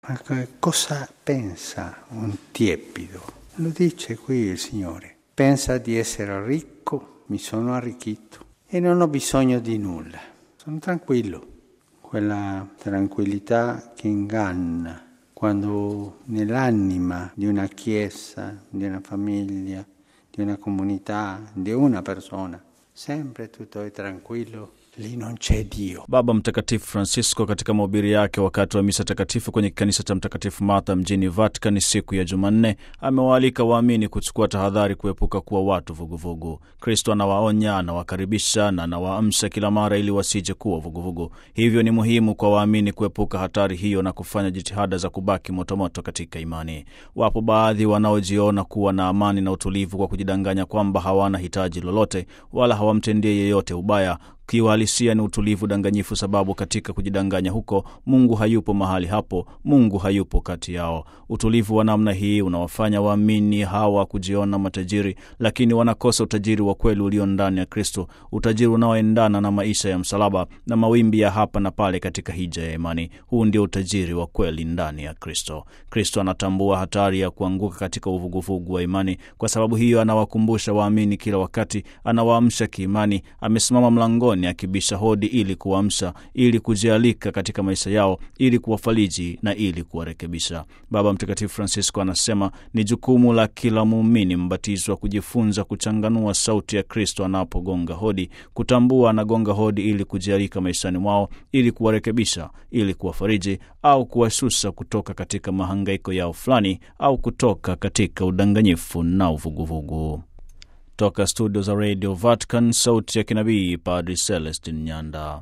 Ma cosa pensa un tiepido? Lo dice qui il Signore. Pensa di essere ricco, mi sono arricchito e non ho bisogno di nulla. Sono tranquillo. Quella tranquillità che inganna quando nell'anima di una chiesa, di una famiglia, di una comunità, di una persona, sempre tutto è tranquillo, lì non c'è Dio. Baba Mtakatifu Francisco katika mahubiri yake wakati wa misa takatifu kwenye kanisa cha Mtakatifu Martha mjini Vatican siku ya Jumanne amewaalika waamini kuchukua tahadhari kuepuka kuwa watu vuguvugu. Kristo anawaonya, anawakaribisha na anawaamsha kila mara ili wasije kuwa vuguvugu. Hivyo ni muhimu kwa waamini kuepuka hatari hiyo na kufanya jitihada za kubaki motomoto katika imani. Wapo baadhi wanaojiona kuwa na amani na utulivu kwa kujidanganya kwamba hawana hitaji lolote wala hawamtendie yeyote ubaya kiuhalisia ni utulivu danganyifu, sababu katika kujidanganya huko Mungu hayupo mahali hapo, Mungu hayupo kati yao. Utulivu wa namna hii unawafanya waamini hawa kujiona matajiri, lakini wanakosa utajiri wa kweli ulio ndani ya Kristo, utajiri unaoendana na maisha ya msalaba na mawimbi ya hapa na pale katika hija ya imani. Huu ndio utajiri wa kweli ndani ya Kristo. Kristo anatambua hatari ya kuanguka katika uvuguvugu wa imani. Kwa sababu hiyo, anawakumbusha waamini kila wakati, anawaamsha kiimani, amesimama mlangoni akibisha hodi ili kuamsha, ili kujialika katika maisha yao, ili kuwafariji na ili kuwarekebisha. Baba Mtakatifu Francisco anasema ni jukumu la kila muumini mbatizwa kujifunza kuchanganua sauti ya Kristo anapogonga hodi, kutambua anagonga hodi ili kujialika maishani mwao, ili kuwarekebisha, ili kuwafariji au kuwashusha kutoka katika mahangaiko yao fulani au kutoka katika udanganyifu na uvuguvugu. Toka studio za Radio Vatican, sauti ya kinabii, Padri Celestin Nyanda.